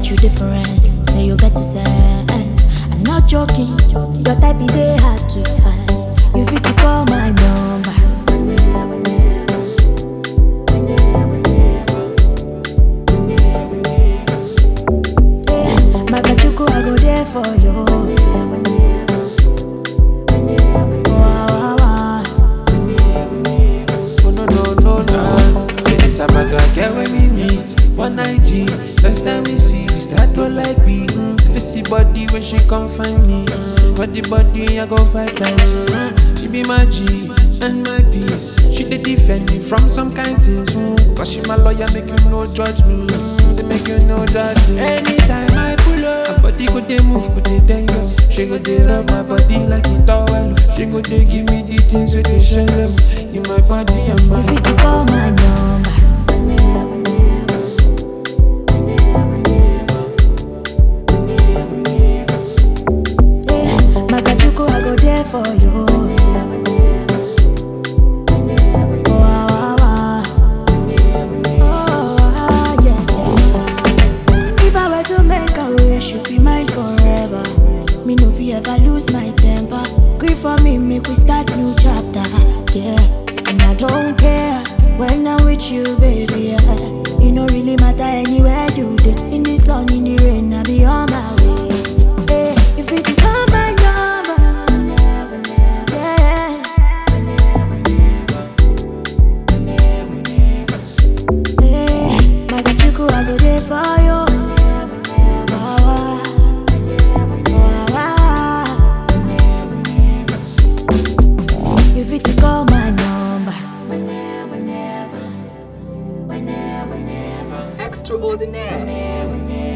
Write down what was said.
you different. Say you get to sense. I'm not joking. Your type is they hard to find. You fit to call my number. Yeah, Magachuku, I go there for you. Wah, wah, wah. Oh no no no no. Say this about a girl when we meet. One night G. First time we see, we start to like we. Mm. If you see body when she come find me. Mm. Body body I go five times. Mm. She be my G and my peace. She dey defend me from some kind things. Mm. Cause she my lawyer, make you no judge me. Mm. Say make you no judge me. Anytime I pull up, her body go dey move, go dey tango. She go dey rub my body like a towel. She go dey give me the things with the shell. In my body and You my fit to call my number. Yeah, Magachuku, I go there for you. Wah, wah, wah. Oh, ah, yeah, yeah. If I were to make a wish, you'd be mine forever. Me no fi ever lose my temper. Grieve for me, make we start new chapter. Yeah, and I don't care when I'm with you, baby. Yeah. It no really matter anywhere you dey. In the sun, in the rain, I be on my way. Yeah, if it come my number, yeah. Yeah, Magachuku, I go there for you. Wah, wah. Wah, wah. You fit to call my number. Extraordinaire.